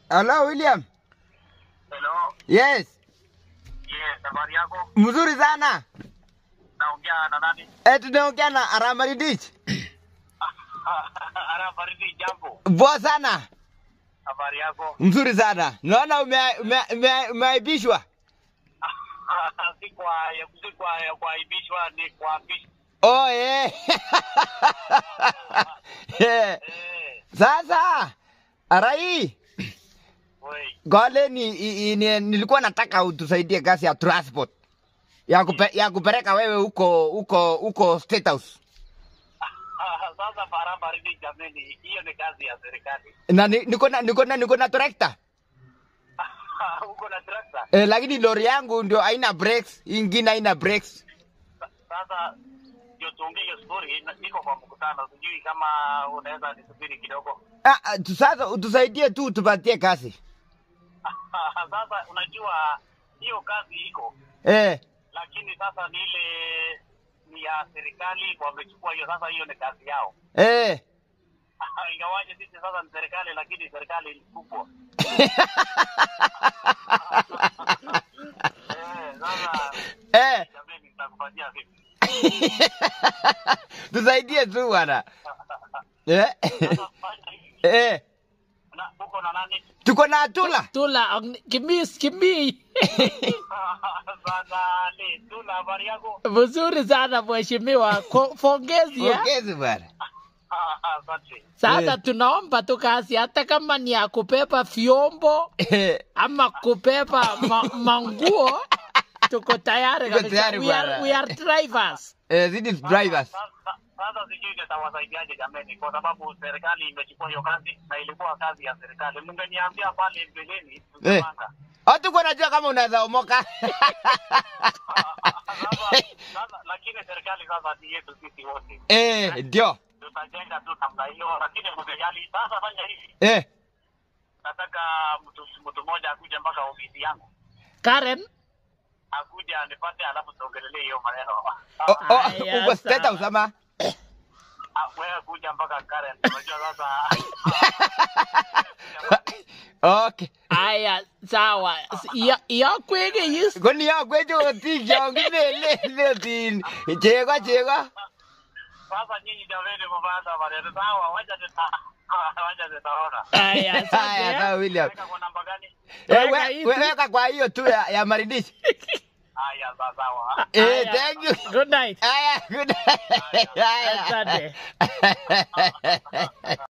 Hello William. Hello. Yes. Yes, habari yako? Mzuri sana. Naongea na nani? Eh, tunaongea na Aramaridich. Ara baridi jambo. Poa sana. Habari yako? Mzuri sana. Naona ume- ume- ume- umeaibishwa. si kwa si kwa kuaibishwa ni kuapishwa. Oh, eh. Eh, Eh, Sasa Arai, wei. gole ni, i- i- ni, nilikuwa nataka utusaidie kazi ya transport ya, kupe, ya kupeleka wewe huko huko huko State House. Sasa para baridi jameni, hiyo ni kazi ya serikali. Na ni- niko na niko na niko na tractor. Uko na trakta? Eh, lakini lori yangu ndio haina brakes, hii ingine haina brakes. Sasa ndio tuongee hiyo story, na- niko kwa mkutano, sijui kama unaweza nisubiri kidogo. Ah, ah, tu- sasa utusaidie tu tupatie kazi. Sasa unajua hiyo kazi iko Eh, lakini sasa ni ile ni ya serikali wamechukua hiyo sasa hiyo ni kazi yao eh. ingawaje sisi sasa ni serikali lakini serikali ni kubwa eh, sasa Eh, jameni nitakupatia vipi tusaidie tu bwana. Eh, sasa fanya hivi eh. na uko na nani Tuko na Atula. Tula, ang- kimis, kimi. sasa ni tuna habari yako Mzuri sana mheshimiwa, Ko- pongezi ya. Pongezi bwana. asante Sasa Eh. tunaomba tu kazi, hata kama ni ya kubeba vyombo Eh, ama kubeba ma, manguo, tuko tayari Tuko kabisa. tayari We are, bwana. we are drivers. eh, these is drivers. Sasa- sasa sijui nitawasaidiaje jameni kwa sababu serikali imechukua hiyo kazi na ilikuwa kazi ya serikali mngeniambia pale mbeleni Eh. tungepanga Hatuko najua kama unaweza omoka. Sasa- sasa- lakini serikali sasa ni yetu sisi wote Eh, ndio. tutajenga tu namna hiyo lakini msijali sasa fanya hivi Eh, nataka mtu mtu mmoja akuje mpaka ofisi yangu Karen, akuja anipate alafu tuongelelee hiyo maneno o- o- Aya, uko State sawa. House ama? Ah, wewe kuja mpaka Karen unajua sasa Okay. aya, sawa. Ya, ya kwege yis. Koni ya kwejo ti jongine le le tin. Chego chego. sasa nyinyi jameni mmeanza maneno sawa wacha tuta wacha tutaona Aya, Haya, asante. sawa William. weka kwa namba gani Eh, Weka we- hii we- tu. Weka kwa hiyo tu ya, ya Maridish. haya sawa sawa Eh, Aya, thank you. Good night. Haya, good. Haya. Asante.